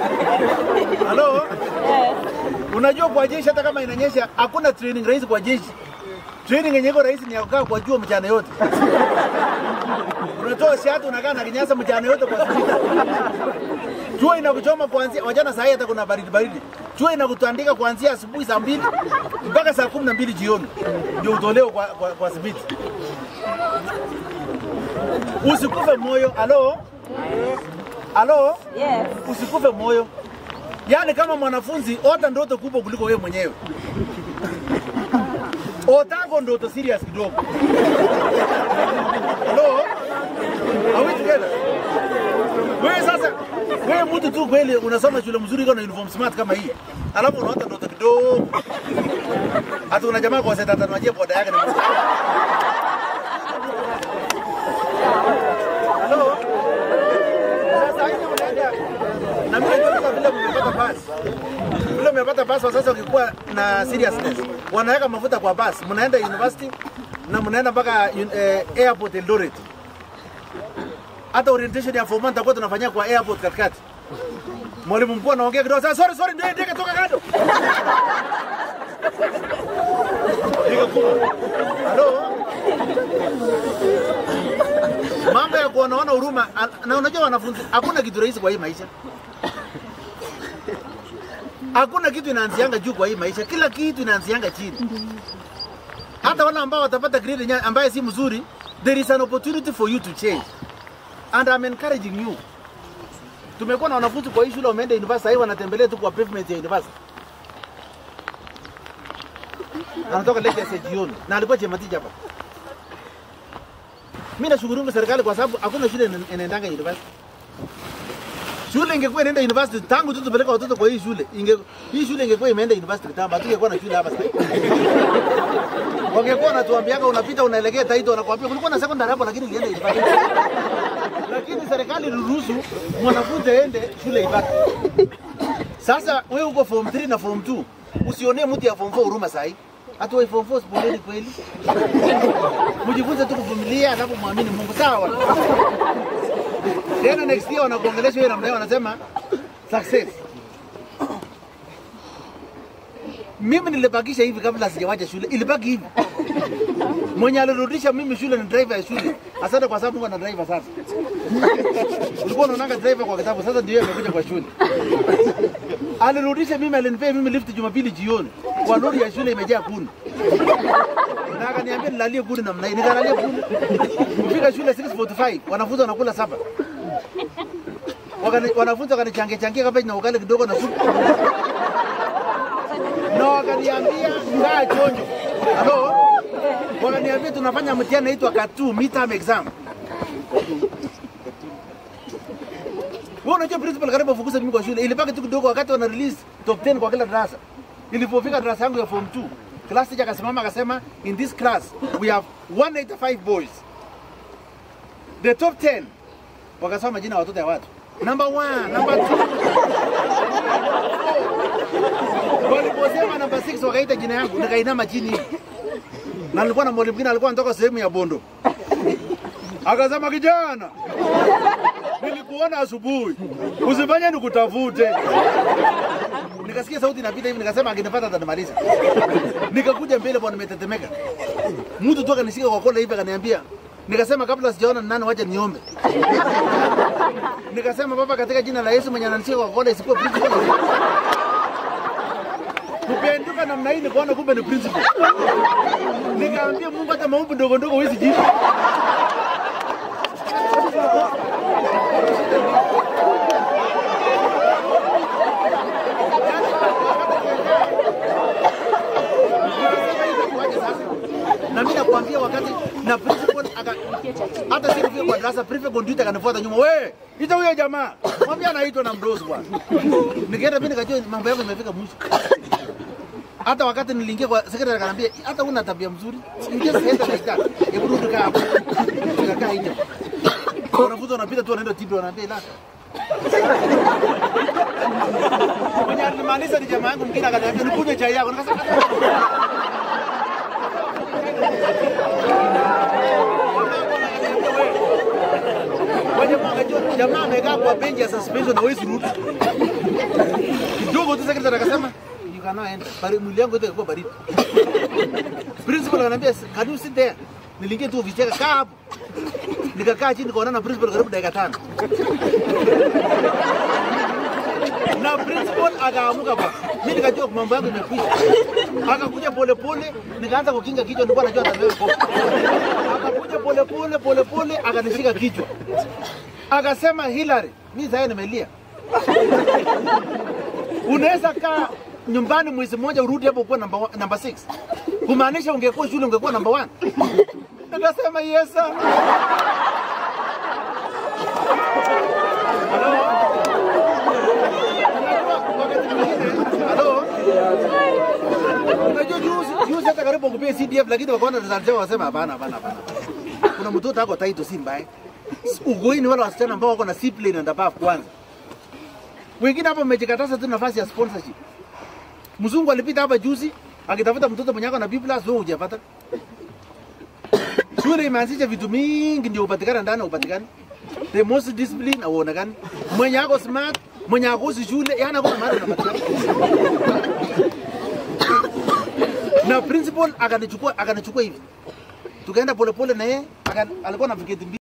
Halo? Yes. Unajua kwa jeshi hata kama inanyesha hakuna training rahisi kwa jeshi. Training yenye iko rahisi ni ya kukaa kwa jua mchana yote. Unatoa shati unakaa na kinyasa mchana yote kwa siku. Jua inakuchoma kuanzia wajana saa hii hata kuna baridi baridi. Jua inakutandika kuanzia asubuhi saa mbili mpaka saa kumi na mbili jioni ndio utolewe kwa, kwa, kwa sibiti. Usikufe moyo. Halo? Halo? Yes. Usikufe moyo. Yaani kama mwanafunzi ota ndoto kubwa kuliko wewe mwenyewe. Otako ndoto serious kidogo. Hello? Are we together? Wewe sasa, wewe mtu tu kweli unasoma shule mzuri iko na uniform smart kama hii. Alafu unaota ndoto kidogo. Hata una jamaa kwa seta tanajia boda yake ni mzuri. Hello? Sasa hivi unaenda na mimi najua vile mmepata basi. Vile mmepata basi sasa ukikuwa na seriousness. Wanaweka mafuta kwa basi. Mnaenda university na mnaenda mpaka eh, airport Eldoret. Hata orientation ya form one tutakuwa tunafanyia kwa airport katikati. Mwalimu mkuu anaongea kidogo sasa, sorry sorry, ndio ndege toka kando. Ndege kubwa. Halo? Mambo ya kuonaona huruma, a- na unajua wanafunzi, hakuna kitu rahisi kwa hii maisha. Hakuna kitu inaanzianga juu kwa hii maisha, kila kitu inaanzianga chini. Hata wale ambao watapata grade nya- ambaye si mzuri, there is an opportunity for you to change. And I'm encouraging you. Tumekuwa na wanafunzi kwa hii shule wameenda university, sasa wanatembelea tu kwa pavement ya university. Anatoka lecture ya jioni na alikuwa chematija hapa. Mimi nashukuru serikali kwa sababu hakuna shule ina- inaendanga university. Shule ingekuwa inaenda university tangu tu tupeleka watoto kwa hii shule. Inge, hii shule ingekuwa imeenda university kitambo, hatungekuwa na shule hapa sasa. Wangekuwa wanatuambiaga unapita unaelekea Taito wanakuambia kulikuwa na secondary hapo lakini ilienda university. Lakini serikali iliruhusu mwanafunzi aende shule ibaki. Sasa wewe uko form 3 na form 2, usionee mtu ya form 4 huruma sahi. Hata wewe form 4 sipoleni kweli. Mjifunze tu kuvumilia alafu muamini Mungu sawa. Tena next year wanakuongelesha wewe namna hiyo wanasema success. Mimi nilibakisha hivi kabla sijawacha shule, ilibaki hivi. Mwenye alirudisha mimi shule ni driver ya shule. Asante kwa sababu Mungu ana driver sasa. Ulikuwa unaonanga driver kwa kitabu, sasa ndio yeye amekuja kwa shule. Alirudisha mimi, alinipea mimi lift Jumapili jioni kwa lori ya shule imejaa kuni, na akaniambia nilalie kuni namna hii, nikalalia kuni. Kufika shule 6:45 wanafunzi wanakula saba, Wakani, wanafunzi wakanichangia changia kabeji na ugali kidogo na supu, na wakaniambia kaa chonjo. Halo, wakaniambia tunafanya mtihani naitwa katu midterm exam. Wewe unajua principal karibu afukuze mimi kwa shule. Ilibaki tu kidogo wakati wana release top 10 kwa kila darasa. Ilipofika darasa yangu ya form 2, class teacher akasimama akasema in this class we have 185 boys. The top 10 wakasoma majina ya watoto ya watu. Number 1, number 2. Waliposema number 6 wakaita jina yangu nikainama chini hivi. Na nilikuwa na mwalimu mwingine alikuwa anatoka sehemu ya Bondo. Akasema kijana, nilikuona asubuhi, usifanye nikutafute. Nikasikia sauti inapita hivi, nikasema akinipata atanimaliza. Nikakuja mbele bwana, nimetetemeka. Mtu tu akanishika kwa kola hivi akaniambia, nikasema kabla sijaona ni nani, wacha niombe. Nikasema baba, katika jina la Yesu mwenye ananishika kwa kola isikuwe principal. Kupenduka namna hii nikaona kumbe ni principal. Nikaambia Mungu, hata maombi ndogo ndogo huwezi jibu. na mimi nakwambia wakati na principal aka hata siku vile kwa darasa prefect conduit akanifuata nyuma, we ita huyo jamaa, mwambie anaitwa na mdosi bwana. Nikaenda mimi nikajua mambo yangu imefika mwisho. Hata wakati niliingia kwa secretary akaniambia, hata una tabia mzuri, you just enter like that. Hebu rudi kaa hapo. Nikakaa nje. Wanafunzi wanapita tu wanaenda tibi wanaambia ila Mwenye alimaanisha ni jamaa yangu mwingine akaniambia nikunywe chai yako. Nikasema Wajamaa wakajua jamaa amekaa kwa benchi ya suspension na hawezi rudi. Kidogo tu secretary akasema you cannot enter. Bari mwili yangu yote ilikuwa baridi. Principal ananiambia can you sit there? Niliingia tu ofisi yake kaa hapo. Nikakaa chini nikaonana na principal karibu dakika tano. na principal akaamuka bwana. Mimi nikajua mambo yangu imekwisha. Akakuja pole pole, nikaanza kukinga kichwa, nilikuwa najua atabeba kofi. Akakuja pole pole pole pole, akanishika kichwa. Akasema Hillary, mimi sasa nimelia. Unaweza kaa nyumbani mwezi mmoja urudi hapo kuwa namba namba 6. Kumaanisha ungekuwa shule ungekuwa namba 1. Nikasema yes sir. Wakati mwingine, Halo? Unajua juzi juzi hata karibu kupia CDF lakini wakaona result yao wasema hapana hapana hapana. Kuna mtoto ako title si mbaya. Ugoini wala wasichana ambao wako na C plane and above kwanza. Wengine hapa mmejikataza tu nafasi ya sponsorship. Mzungu alipita hapa juzi akitafuta mtoto mwenye ako na B+ wewe hujapata. Shule imeanzisha vitu mingi ndio upatikane ndani upatikane. The most discipline auonekani. Mwenye ako smart, mwenye ako si shule, yana kuna mahali unapatikana. Na principal akanichukua akanichukua hivi. Tukaenda polepole na yeye aka- alikuwa na viketi mbili.